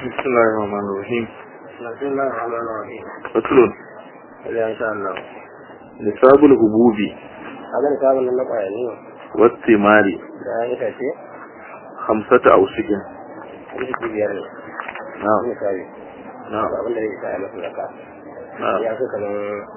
بسم الله الرحمن الرحيم بسم الله الرحمن الرحيم فصل إذا إن شاء الله نصاب الهبوب هذا نصاب من نقع يعني والثمار da ya tace خمسة أوسق wani ki biyar ne نعم misali نعم abin da zai sa ya masa zaka نعم ya fi kamar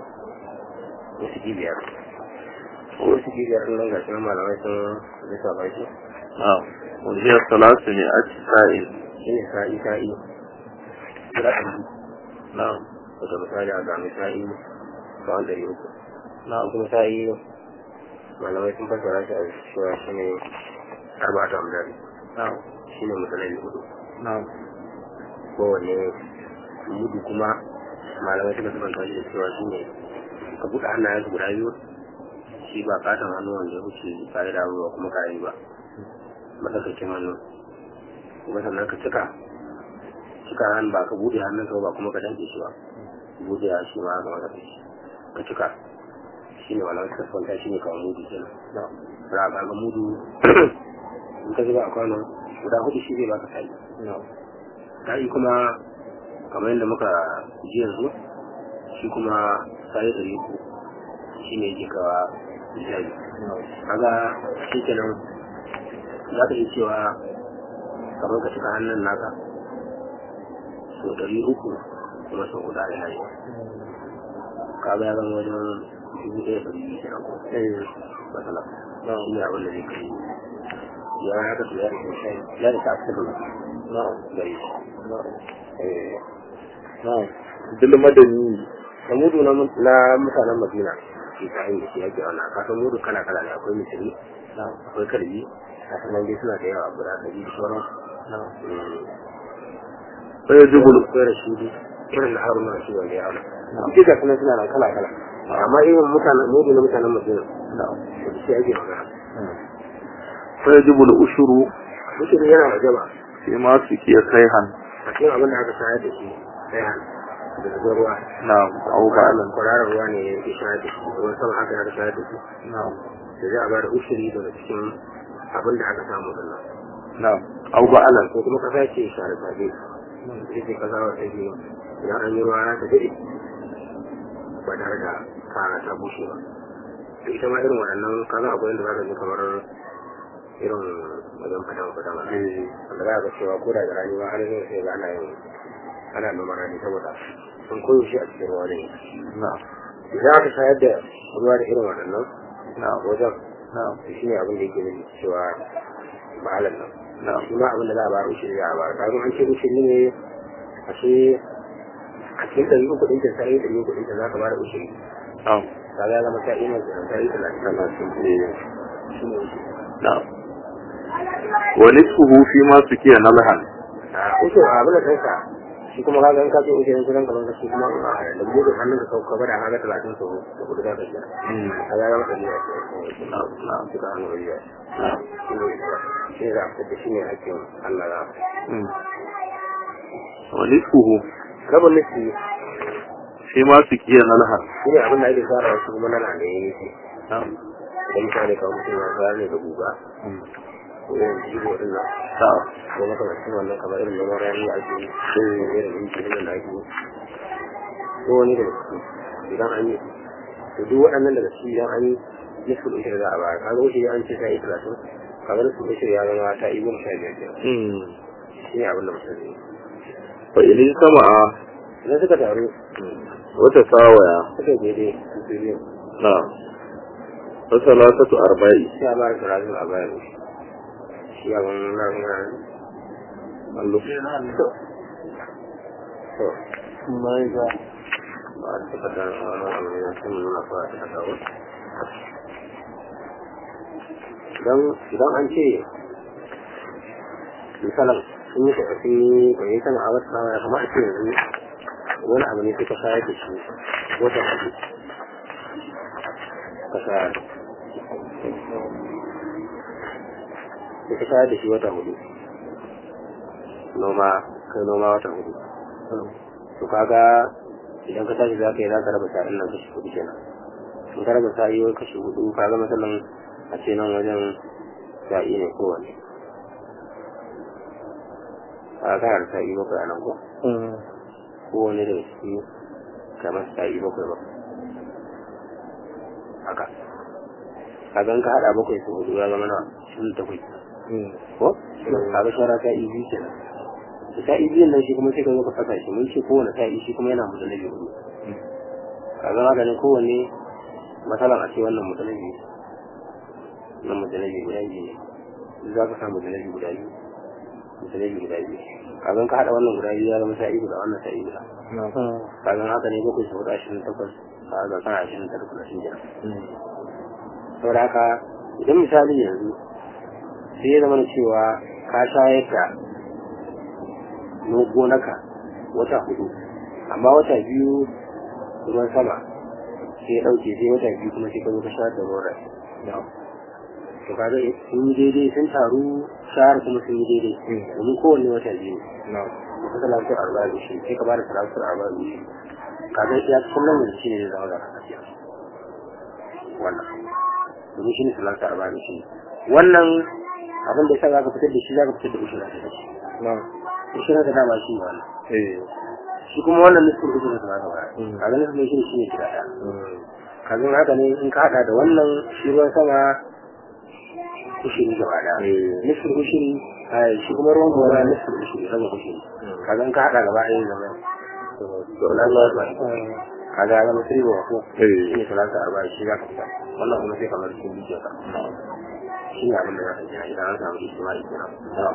wasu ki biyar wasu ki biyar nan ga shi malamai sun lissafa shi نعم وهي ثلاثمائة سائل shi ne sa'i sa'i guda ɗari نعم daga misali a gami sa'i kawai ɗari uku نعم kuma sa'i malamai sun fassara shi a cewa shi ne arba'atu amdari نعم shi ne misalai hudu نعم kowane mudu kuma malamai suka sabanta shi da cewa shi ne ka buɗe hannayen su guda biyu shi ba katon hannu wanda ya wuce ka'ida ba kuma kayi ba matsakaicin hannu kuma sannan ka cika cika hannu ba ka buɗe hannun ka ba kuma ka danke shi ba buɗe ya shi ma ga wata shi ka cika shi ne malamai suka sabanta shi ne kawai mudu kenan نعم za a ga mudu in ka zuba a kwano guda hudu shi zai baka sa'i نعم sa'i kuma kamar yadda muka ji yanzu shi kuma sa'i ɗari uku shi ne yake kawa misali نعم kaga shi kenan za ka iya cewa kamar ka cika hannun naka so ɗari uku kuma sau guda da hari kaga ya zama wajen dubu ɗaya ɗari biyu kenan ko matsala shi ne abin da zai kai ya haka to ya rike shi ya rike asirin نعم gare shi نعم Eh, نعم بالمدني da mudu na mu- na mutanen madina shi ta hanyar shi yake wannan kasan mudu kala kala ne akwai misiri نعم akwai kalbi a sanan dai suna da yawa guda ɗari da sauran نعم Mm. فيجب ال- akwai rashidi irin na haruna rashidi wanda ya auna نعم duk ga sunan suna nan kala kala amma irin mutanen mudu na mutanen madina نعم da shi ake magana فيجب الأشر mutum yana da jama فيما سكي سيحا a cikin abin da aka shayar da shi sai han da zuwa ruwa نعم أو بعلا kwararar ruwa ne ya shayar da shi ruwan sama haka aka shayar da shi نعم da za a ba da ushiri daga cikin abin da aka samu din nan نعم أو بعلا ko kuma kasa ce share sabe ita ce kasa wa take idan an yi ruwa ya ta dade ba tare da fara ta bushe ba to ita ma irin waɗannan kaza akwai inda za ka ji kamar irin wajen fatan fatan ana wanda za ka cewa ko da da rani ba har zai sai ga ana yin ana noman rani saboda sun koyo shi a cikin ruwa ne نعم idan aka shayar da ruwa da irin waɗannan نعم wajen نعم shi ne abin da yake nufi cewa mahalar nan نعم shi ma abin da za a bayar ushiri za a bayar kaga an ce ushiri ne a ce a cikin ɗari uku ɗin ta sai ɗari uku ɗin ta za ka bada ushiri نعم kaga ya zama ta ina da ta yi talatin talatin shi ne ushiri نعم ونصفه فيما سكي نلحا a ushiri a abin da ɗansa shi kuma kaga in ka ce ushirin kusan kamar shi kuma da buɗe hannun ka ka bada kaga talatin sau da kuɗi za ka siya kaga ya zama ɗari a cikin نعم نعم suka hannu ɗari a نعم shi ne shi ne za a fitar da shi ne hakkin Allah za a ونصفه rabin nufi فيما سكي نلحا shi ne abin da ake fara wasu kuma nana da ya nufi نعم da misali kawai mutum ya fara ne da guga ko irin jigo din nan نعم ko makamancin wannan kamar irin noman rani a ake yi ko irin injinin da ake yi ko wani daga ciki idan an yi to duk waɗannan daga ciki idan an yi nisful ushir za a bayar kaga ushir an ce ta yi talatin kaga nisful ushir ya zama ta yi goma sha biyar kenan shi ne abin da mutum zai yi فإن اجتمع idan suka taru وتساويا suka yi daidai su biyu نعم فثلاثة أرباع sai a bayar talatin a bayar shi abin nan nan اللف to ما إذا ba a taɓa da wani abu ne sun nuna fa a taɓa dawo idan idan an ce misalan sun yi tafi da ya sana a wata ya kama a ce yanzu wani abu ne suka shayar da shi wata hudu ka shayar suka shayar da shi wata hudu noma kai noma wata hudu to kaga idan ka tashi za ka yi za ka raba sa'in nan kashi hudu kenan in ka raba sa'i wai kashi hudu kaga matsalan a ce nan wajen sa'i ne kowane a kana da sa'i bakwai a nan ko kowane daga ciki kamar sa'i bakwai ba haka kagan ka haɗa bakwai su hudu ya zama na shirin takwai ko kaga shara sa'i biyu kenan da sa'i biyun nan shi kuma sai ka zo ka saka shi mun ce kowane sa'i shi kuma yana mutalabi hudu kaga maganin kowanne matsalan a ce wannan mutalabi wannan mutalabi guda biyu ne za ka samu mutalabi guda biyu mutalabi guda biyu kagan ka haɗa wannan guda biyu ya zama sa'i guda wannan sa'i guda kagan haka ne bakwai su hudu ashirin takwas kaga kana ashirin takwas na shi kenan saboda haka idan misali yanzu sai ya zama cewa ka shayar da gonaka wata hudu amma wata biyu ruwan sama sai ya ɗauke sai wata biyu kuma sai ka zo ka shayar da ruwan rai to kaga sun yi daidai sun taru shahar kuma sun yi daidai domin kowanne wata biyu ne ka talatar arba da shi sai ka bada talatar arba da shi kaga ya kullum yanzu shi ne zai zama da kasiya wannan domin shi ne talatar arba da shi wannan abin da ya sa za ka fitar da shi za ka fitar da ushira da shi ushira da dama shi ne wannan shi kuma wannan nufin ushira da zaka bayar kaga nufin shi ne shi ne gida ɗaya kaga haka ne in ka haɗa da wannan shi ruwan sama ushiri gaba ɗaya nufin ushiri shi kuma ruwan gora nufin ushiri raba ushiri kaga in ka haɗa gaba ɗaya zama kaga ya zama sirri wa ko shi ne talata arba shi za ka fita wannan kuma sai kamar cikin bidiyo ka shi ne abin da za ka gina idan an samu ijtimai kenan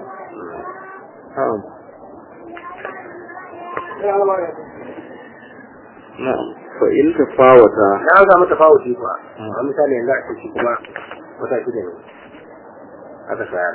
na'am fa in tafawata na an samu tafawuti kuwa a misali yanzu a ce kuma wata shida ne aka sayar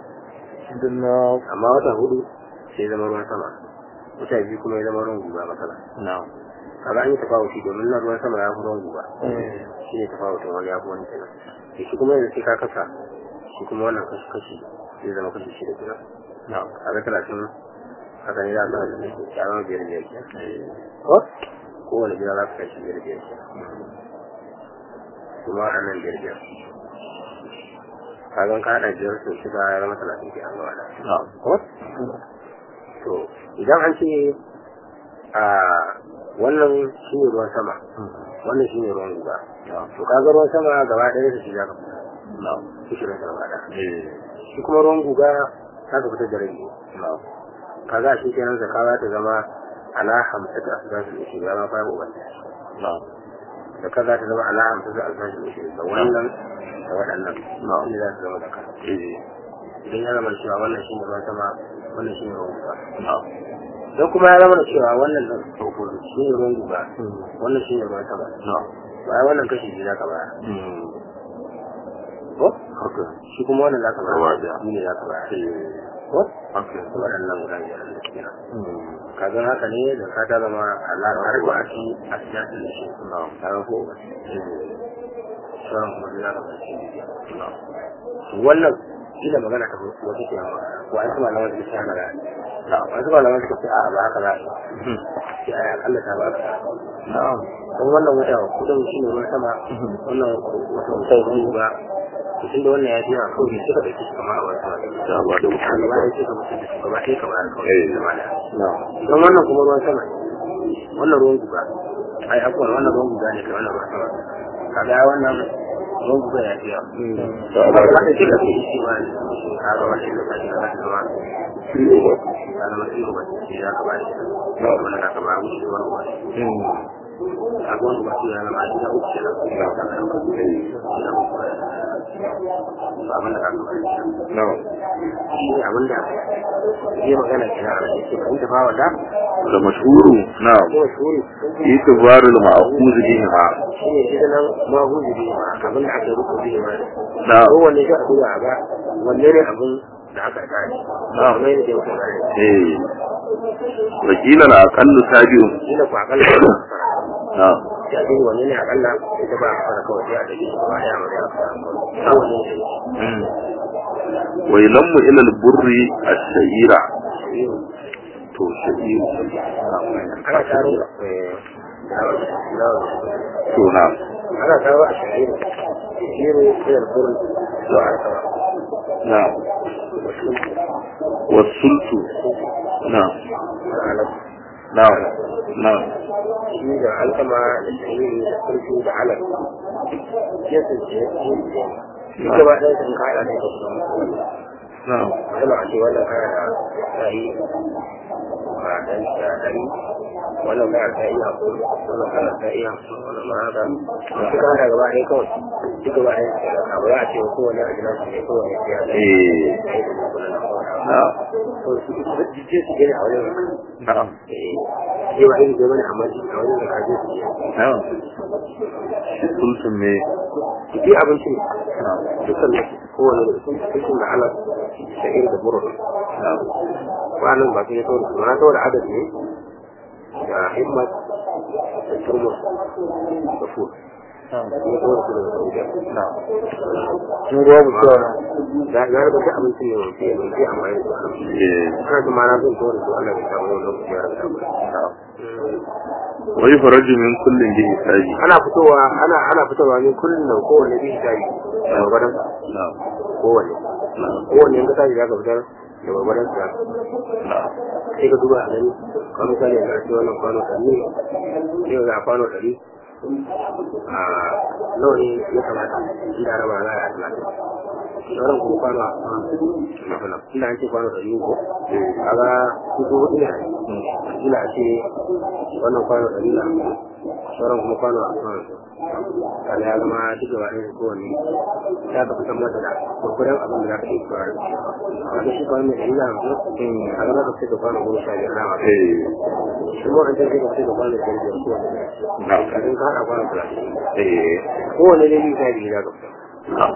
amma wata hudu sai zama ruwan sama wata biyu kuma ya zama ruwan guga matsala kaga an yi tafawuti domin na ruwan sama ya fi ruwan guga shi ne tafawutin wani ya fi wani kenan shi kuma yanzu sai ka kasa shi kuma wannan kashi kashi zai zama kashi shida kenan kaga talatin haka ne za a tsara da ya zama biyar biyar kenan ko kowane gida za ka kai shi biyar biyar kenan kuma waɗannan biyar biyar kagan ka haɗa biyar sau shida ya zama talatin ke an gaba da ko to idan an ce a wannan shi ne ruwan sama wannan shi ne ruwan guga to kaga ruwan sama gaba ɗaya da shi za ka fita shi shi rasa gaba ɗaya shi kuma ruwan guga za ka fitar da rai kaga shi kenan zaka za ta zama ala hamsata asbasul ushri ya ma fa uban da kaza ta zama ala hamsata asbasul ushri da wannan da waɗannan ne za su zama da kan idan ya zama cewa wannan shi ne ruwan sama wannan shi ne ruwan guga don kuma ya zama da cewa wannan da shi ne ruwan guga wannan shi ne ruwan sama ba wannan kashi biyu za ka baya ko shi kuma wannan za ka baya shi ne za ka baya ko waɗannan guda biyar da ke nan kaga haka ne da ka ta zama Allah har ba a ci a siyasin da shi kaga ko ba sauran kuma za ka baya shi wannan shi da magana ta wata ke yawa wa an kuma lawan da shi magana wasu malaman suka ce a ba haka za a yi sai a akalla ta ba ka don wannan wata kudin shi ne ruwan sama wannan wata wata ruwan ba to tun da wannan ya fi yawa kawai sai ka ɗauki shi kamar a wata wata da ba da a gaba ɗaya sai ka mutu da shi gaba ɗaya kamar a kawai zama da don wannan kuma ruwan sama wannan ruwan guga ai akwai wannan ruwan guga ne kai wannan ruwan sama kaga wannan ruwan guga ya fi yawa da ba wanda sai ka fi shi ma kaga wannan da ka shi ka zama kana masu ba ce ya ka bashi wannan ka ba mu shi wannan wani a gwan ba su yana ma ina uku kenan ina ka ka ina uku ba abin da ka ba no shi ne abin da ya magana kenan a yake ba inda ba wata da mashhuru na'am ko shuri itibaru al-ma'khuz bihima shi ne shi nan ma huji bi ma abin da aka rubuta bi ma na kowanne shi a duba a ga wanne ne abin da aka gane Na'am. kamar yadda muka gane eh wakila al-aqallu tabi'un shi ne ku akalla ba a fara na'am sai a duba wanne ne akalla ita ba a fara kawai sai a dake shi ba ya mara ya fara kawai wanne ne wa ilammu ila al-burri ash-sha'ira shi to sha'ir ana taro eh na to na'am ana taro a shahiru shahiru ilar burin zuwa a sama na'am wasultu na'am alaf na'am na'am shi da alkama da shahiri da kurfi da alaf ya tsinci ya tsinci shi gaba ɗaya sun kaɗa da kasu na'am yana a ce wannan kaya da sa'i a ɗan shi a ɗari wannan kaya ta iya hakuri wannan kaya ta iya hakuri wannan ma haka da suka hada gaba ɗaya kawai duk gaba ɗaya su da ba za a ce wa kowane a gidan su ne kowane ya da eh na'am to su je su gani a wajen na'am eh je wa irin gaba ne amma a wajen da kaje su je na'am shi sulsun me su je abinci na'am dukkan kowane da sun cikin da ala da irin da buruk na'am wannan ba su ne saboda su ma saboda adad ne da himmat da turmus da fur na'am ne saboda su da saudiya na'am sun ruwa mu cewa da ya raba duk abincin ne mai fiye mai fiye amma yanzu eh ana da ma na zan saboda su Allah ya samu wani lokaci ya raba na'am wai faraju min kullin bi hisabi ana fitowa ana ana fitowa ne kullum nan kowanne bi hisabi da gwagwadon na'am kowanne na'am kowanne in ka tashi za ka fitar da gwagwadon sa na'am sai ka duba a gani kamar misali ga ce wannan kwano ɗari ne sai ka ga a kwano ɗari a nawa ne ya kamata inda raba za a yi talatin sauran kuma kwano a masana inda an ce kwano ɗari ko kaga su ko hudu ne a yi ila a ce wannan kwano ɗari na sauran kuma kwano a kwano kada ya zama duk gaba ɗaya da kowanne ya ka fitar mata da kurkuren abin da za ka yi kura da shi wanda shi kwano mai ɗari na hamsin a zama ka fitar da kwano goma sha biyar na masu eh shi ma an ce sai ka fitar da kwano biyar biyar kowanne na'am kafin ka haɗa kwano talatin eh kowanne dai biyu sha biyu za ka fitar na'am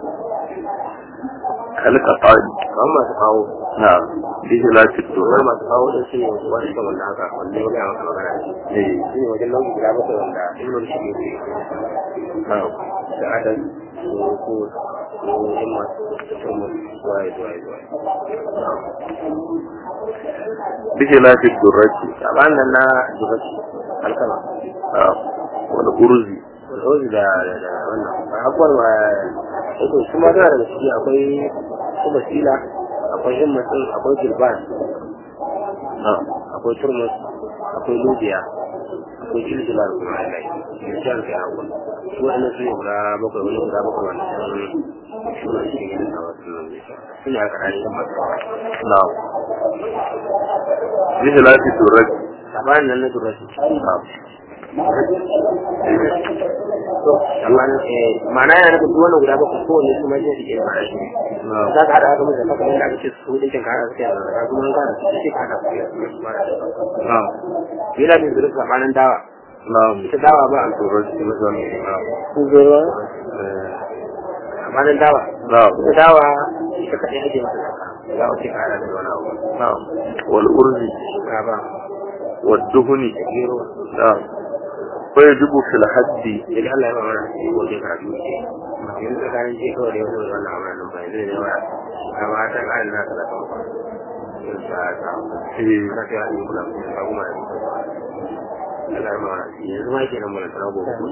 kalka tsari kamar masu kawo na'am bi hilafi kamar duha masu kawo ɗin su ne wani kan wanda haka wanda ya gaya maka magana ne eh shi ne wajen nau'i guda bakwai wanda ilmin shi ne na'am da adal ko ko ko himma da turmus zuwa zuwa zuwa bi hilafi durrati sabanin nan na dubaci alkama na'am wal urzi rozi da da da wannan abubuwan ma yake su ma tana daga ciki akwai su basila akwai himmatin akwai gilban na'am akwai turmus akwai lubiya akwai jiljilar kuma Allah ya shi alka ya hawa su wa'annan su ne guda bakwai wani guda bakwai wanda sun suna cikin yin sawa sunan su ne aka rashi masu na'am bi hilafi durrati sabanin nan na durashi na'am amma ma'ana yana nufin duk wannan guda bakwai kowanne su ma jin suke fara shi na'am za ka haɗa haka mutum haka yadda aka ce su ɗinkin ka haɗa suke da ka kuma ka haɗa su ce ka haɗa su ke fara shi na'am yana bin zurfi sabanin dawa na'am ita dawa ba a durrati na'am kuzowa sabanin dawa na'am ita dawa ita kaɗai ake masa zaka za a ce ka haɗa da wani abu na'am wal urzi ka ba wad duhuni da gero na'am ويجب في الحد idan Allah ya ba mana shi ko ke karatu ce yanzu tsakanin ce kawai da yau da wannan amuran nan bai zai da yawa ka ba ta ƙarin na ka da kan ba yin sa ta ana ta yi kula da kuma da kuma Allah ya ba mana shi yanzu ma ke nan mana tsara gobe ko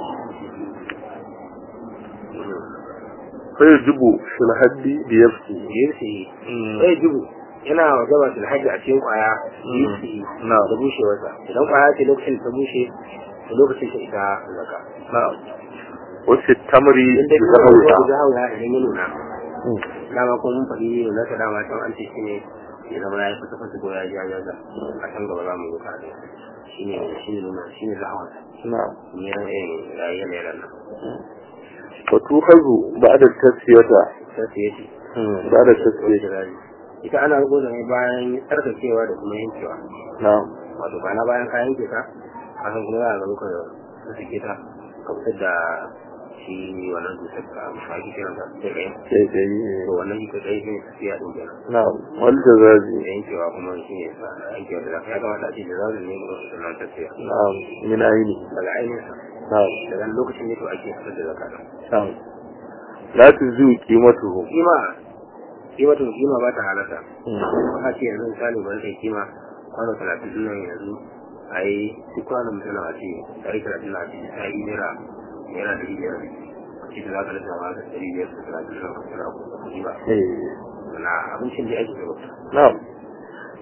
فيجب في الحد بيفسي yirsi sai jibu yana gaba da hajji a cikin kwaya yirsi نعم da bushewarsa idan kwaya ce lokacin ta bushe da lokacin ta ita zaka نعم وفي التمر in dai kuma ruwa بزهوها da hawa idan ya nuna dama kuma mun faɗi nuna ta dama can an ce shi ne ya zama ya fasa fasa ko ya ja jaza a can gaba za mu yi kare shi ne shi ne nuna shi ne zahawa نعم ne ran irin rayuwar ne ran nan وتؤخذ بعد التسوية sai su yace بعد التسوية ita ana rubuta ne bayan tsarkakewa da kuma yankewa نعم wato ba na bayan ka yanke ta a san kuma za a zama ka suke ta ka fitar da shi wannan dusar ka ma ake kiran ta sai kai شيء جيد to wannan ita kai shi ne tafiya din kenan نعم والجزاز da yankewa kuma shi ne sa yankewa da zafi ya kamata a ce da zazu ne mu da nan tafiya نعم من عينه daga ainihin sa نعم daga lokacin ne to ake fitar da zakata نعم لا تزوي قيمته kima kima to kima ba ta halatta ba ce yanzu misali ba kai kima kwano talatin din nan yanzu a yi duk kwanon mutum na ce ɗari talatin na ce ta yi naira naira ɗari biyar ce da za ka lissa ma ka ɗari biyar da talatin nan ka kira ku kuɗi ba إيه. na abincin da ake gaba نعم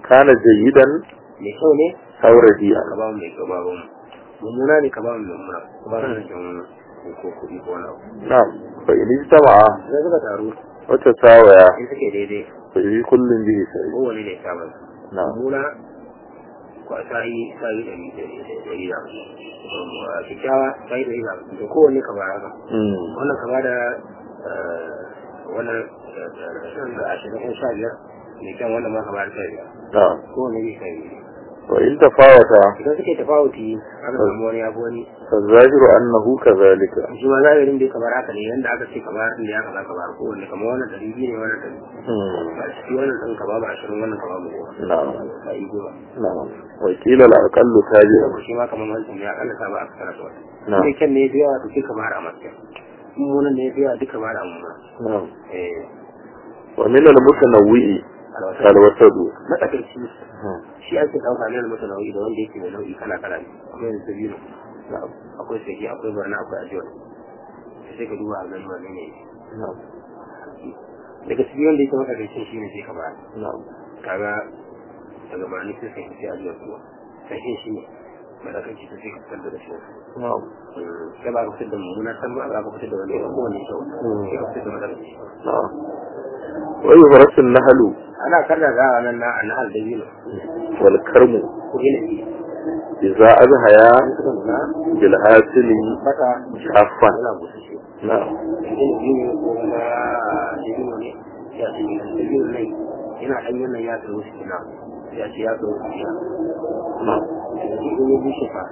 kana jayidan mai kyau ne aw radi'an ka ba mu mai kyau ba mu mummuna ne ka ba mu mummuna ka ba mu kyau ko kuɗi ko wani abu na'am fa in ijtama'a idan suka taru wa tasawaya in suke daidai fa bi kullin bihi sai kowane ne ya samu na'am mummuna ko a sa'i sa'i ɗari ɗari da a kyakkyawa sa'i ɗari da da kowane ka ba haka mm wannan ka ba da eh, wannan eh, da ashirin ko sha biyar mai kyan wannan ma ka ba da sha biyar na'am kowane ne sha biyar wa in tafawata idan suke tafawuti aka samu wani abu wani fa zahiru annahu kadhalika shi ma zahirin dai kamar haka ne yanda aka ce kamar din da ya kaza kamar ko wanne kamar wannan dari biyu ne wannan dari mm a ciki wannan din ka babu ashirin wannan ka babu goma na'am ka yi goma na'am wa qila al-aqallu tabi'un shi ma kamar wancan ya kalla ta ba a kasar da wata na'am sai kyan ne ya biya to sai ka bara a matsayin mummunan ne ya biya duka bara a mummuna na'am eh wa min al-mutanawwi'i alwata al-wasadu matsakaici Hmm. shi ake ɗauka ne masa nau'i da wanda yake mai nau'i kala kala ne akwai yanzu biyu na'am akwai sahi akwai barna akwai ajiyar sai ka duba a gani wanne ne na'am daga cikin wanda yake matsakaicin shi ne sai ka bara na'am kaga daga bani sai sai sai ajiyar kuma sai shi ne madakaci ta sai ka fitar da shi na'am sai ba ka fitar da mummuna san ba ka fitar da wani ya kowane kyau sai ka fitar da madakaci na'am wa yuhrasu an-nahlu ana karda za a nan na annahal da biyu wal karmu ko ilimi idza azhaya an suka nuna bil hasili baka shaffan yana busashe na'am ilimi ne ko kuma dabino ne ya ce dabino ne yana ɗanyen nan ya tsaro shi kina ya ce ya tsaro shi kina na'am in ya bushe fa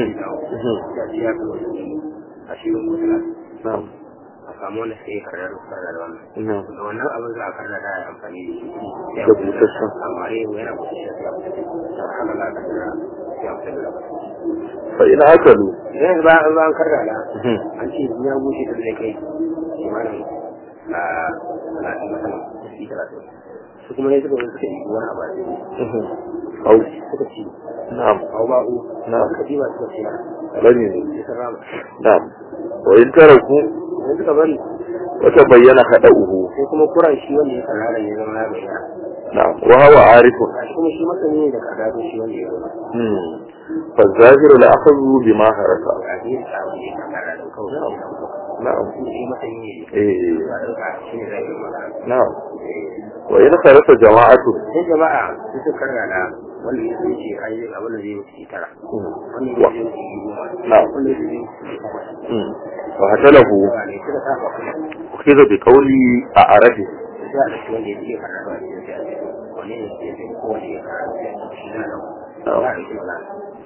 ya ce ya tsaro shi a shi ko na'am a samu wanda sai karar fara da wannan na'am da wannan abin za a karna da ya amfani da shi Da busasshen. amma eh yana busasshen sai a fita da haka za ka karna sai a fita da fa in akalu idan ba an ba an karna da an ce in ya bushe da zai kai kimanin a talatin masana shi talatin su kuma ne suka wani suka yi wani abu a cikin au suka ci na'am au ba'u Na'am. suka ci ba suka ci rami ne sai sun rama na'am wa in taraku idan suka bari wa tabayyana khada'uhu sai kuma kuran shi wanda ya karara ya zama ya bayyana na'am wa huwa arifun a shi kuma shi masani ne da karara shi wanda ya zama hmm fa zahiru la akhadhu bima haraka a biyu da abin da ya karara da kawai sai da kawai na'am shi masani ne eh ba da ka shi ne zai yi magana na'am wa in kharasa jama'atu sai jama'a su suka karara wanda ya zai ce ai abin da zai wuce tara wanda ya wa zai wuce goma na'am wanda ya zai wuce takwas hmm wa hatalahu yawa ne suka saba kuma ukhidha bi qawli a arabi sai a ɗauki wanda ya fiye karatu a cikin sai a ce wani ne ya fi kowane ya karatu sai a ce shi na ɗauka za a ɗauki magana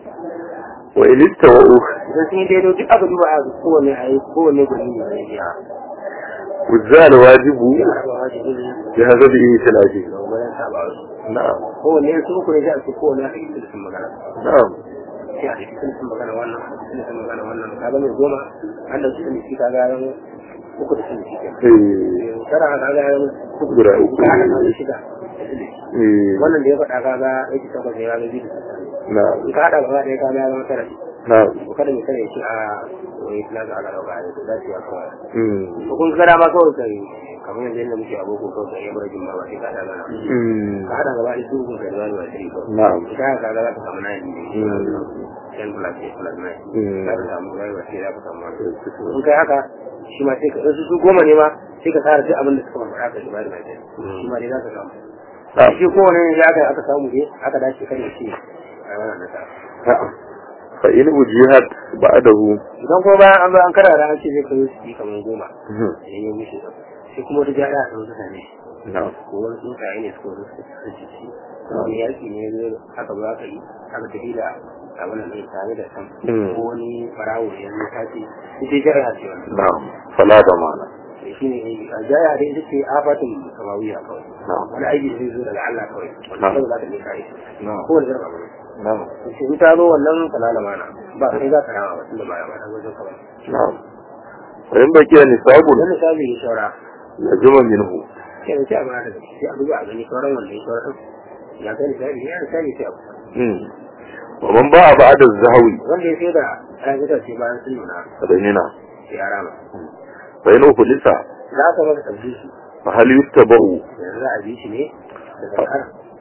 wa in istawa'u idan sun yi daidai duk aka duba a kowane a yi kowane guri ne zai biya wuzza wajibu ya raba wajibi ne bi hazabi ihtilaji da wajen saba wasu na'am kowane yanzu uku ne sai a ce kowane ya fi sun magana na'am sai a cikin sun magana wannan sun sun magana wannan ka ga mai goma an da sun shi ka ga yan uku da sun shi ke eh tara ka ga yan uku guda uku ka ga yan shida da sun shi eh wannan da ya faɗa ka ga yake takwas ya ga biyu da sun na'am in ka haɗa gaba ɗaya ka ga ya zama tara na'am ko kada mai kare shi a wani plaza a gaba ɗaya da za su ya kawai hmm ko kun gara ma kawai kai kamar yanzu yadda muke aboko kawai kai ya bar jin ba ba sai ka haɗa gana hmm ka haɗa gaba ɗaya su kun kai zuwa zuwa sai kawai na'am ka ka ga za ka samu nayin ne hmm ten plus eight plus nine hmm za ka samu zuwa zuwa sai za ka samu wani in kai haka shi ma sai ka in su su goma ne ma sai ka tsara duk abin da suka faɗa ka shi ba da mai shi ma dai za ka samu na'am shi kowane ne ya aka aka samu dai aka dace kan ya ce a wannan nasara na'am fa in wujihat ba'dahu idan kuma bayan an zo an karara an ce zai kai su yi kamar goma hmm idan ya mishi da sai kuma wata jada a wasu sane shi na'am ko wani tsuntsaye ne suka wasu su ci ci wani yaki ne ya zo haka ba ka yi haka tafi da abin da tare da san Mm. ko wani farawo ne ya zo ta ce ita jaya ce wannan na'am fala da mana shi ne a jaya dai ita ce afatin samawiya kawai na'am wani aiki da zai zo daga Allah kawai wanda Na'am. kawai za ka je ka yi na'am kowane irin abu ne na'am sai in ta zo wannan falala mana ba kai za ka rama ba tunda ba ya ba ta zo kawai na'am fa in baqiya nisabun wannan misali ya shaura lazima minhu sai da sai a bada da sai a duba a gani sauran wanda ya shaura ya kai misali ya misali sai a hmm wa man ba'a ba'da az-zahwi wanda ya sai da ayan itace bayan sun nuna fadainina sai ya rama fa in ukhlisa za ka masa tabbi shi fa hal yuttaba'u yanzu za a bi shi ne daga har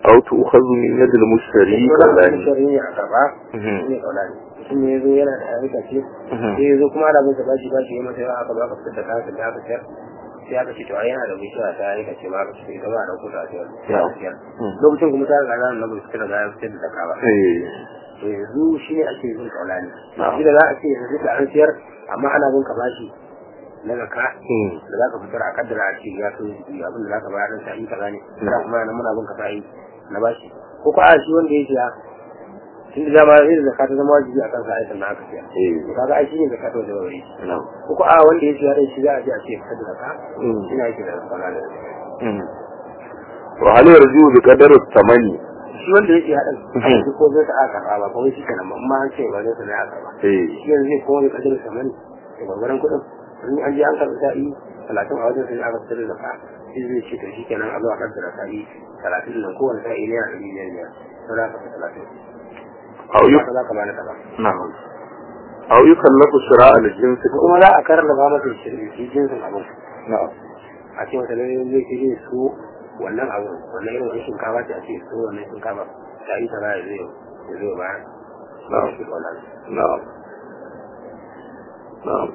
أو تؤخذ من يد المشتري ko da كذلك shari ne a karba Mhm. shi ne kaulani mutum ne ya zo yana da ayyuka ce Mhm. sai ya zo kuma ana bin sa bashi bashi ya masa yawa aka ba ka fitar da kayan da aka sayar sai aka ce to ai yana da bishiya ta ayyuka ce ma aka ce ita ba a dauko ta a sayar sai aka sayar Mhm. lokacin kuma ta riga ranar na bai fitar da ya fitar da zaka ba إيه. to yanzu shi ne ake yin kaulani Na'am. shi da za a ce yanzu da an sayar amma ana bin ka bashi na zaka Mhm. da za ka fitar a kaddara a ce ya kai abin da za ka bayar dan sa'i kaza ne da Na'am. kuma yana muna bin ka sa'i na bashi ko ko a shi wanda ya siya tun da dama irin zakka ta zama wajibi a kan sa aikin na aka siya إيه. to kaga ai shi ne zakka ta wajen wuri نعم ko ko a wanda ya siya dai shi za a je a ce fitar da zakka Mhm. ina yake da zakka na da Mhm. وهل يرجو بقدر الثمن shi wanda ya siya din Mhm. duk ko zai ta aka karba ba kawai shi kenan ba amma an ce ba zai ta ne aka karba إيه. shi yanzu zai kowa da kadar samani da gwagwaran kuɗin in an je an karɓi sa'i talatin a wajen sai aka fitar da zakka shi zai ce to shi kenan a zo a kaddara sa'i talatin nan kowane sa'i ne a ɗari biyar biyar to za ka fi talatin أو يك... haka za ka bani kaza نعم أو يكلف شراء الجنس ko kuma za a karraba masa shirin shi jinsin abin نعم a ce wata lalle zai ce zai so wannan abin wannan irin wani shinkafa ce a ce so wannan shinkafa sa'i ta ya zai ya zai bayar نعم shi wannan نعم نعم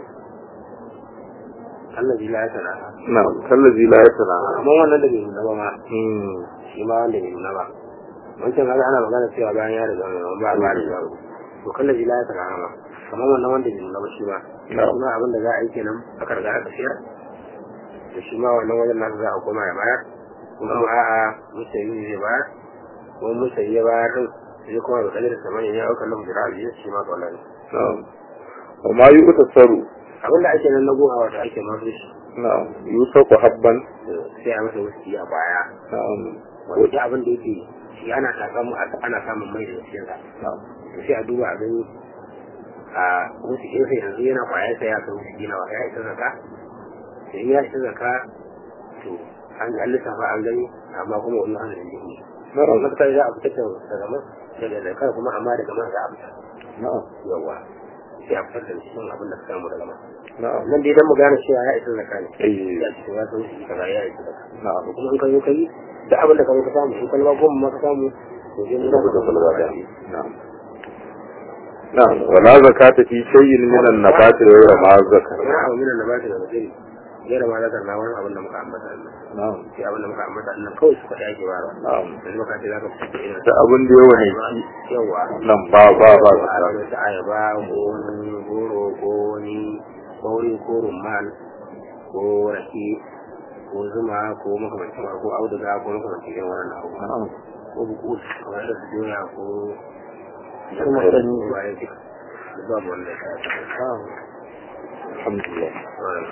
Allah ji ya tana نعم كالذي لا يتناهى amma wannan da bai nuna ba ma مم. shi ma wanda bai nuna ba wancan kaga ana magana cewa bayan ya riga mai ba ba da yaro to kallon ila ya tana ma kamar wannan wanda bai nuna ba shi ma Na'am. shi ma abin da za a yi kenan aka riga aka siyar da shi ma wannan wajen nasu za a koma ya bayar kuma ma a'a musayi ne zai bayar kuma musayi ya bayar din sai kuma da kadar samani ya auka lahu jira biyu shi ma kawai نعم وما يؤتسر abin da ake nan na goha wata ake masu shi نعم يوثق حبا sai a masa wasu a baya نعم wanda duk abin da yake shi ana samun ana samun mai da cikin sa نعم sai a duba a gani a wasu ƙefe yanzu yana kwayar sa ya kai wasu gina wa ya isa zaka da in ya isa zaka to an an lissafa an gani amma kuma wani hannun da jini na نعم matakar za a fitar da daga man daga zakar kuma amma daga man za a fitar نعم yawa sai a fitar da cikin abin da suka samu daga man نعم nan dai dan mu gane cewa ya isa zaka ne أي ya ce ya kai wasu kaza ya isa zaka نعم kuma in ka zo ka yi duk abin da ka zo ka samu in kalma goma ma ka samu to sai mun نعم da نعم نعم ولا زكاة في شيء من النبات غير ما ذكر wani abu minan da ba shi da mutum gera ma zakar na wani abin da muka ambata nan نعم sai abin da muka ambata nan kawai su faɗi ake bara نعم yanzu maka ce za ka fitar da irin da abin da yawa ne ci yawa nan ba ba ba a zaka wani ta ayaba ko wani goro ko wani ko wani ko rumman ko rake ko zuma ko makamancin ko auduga ko makamancin irin wannan abu نعم ko buku kamar da su doya ko Kuma sanyi. bayan duka babu wanda ya sa الحمد لله ta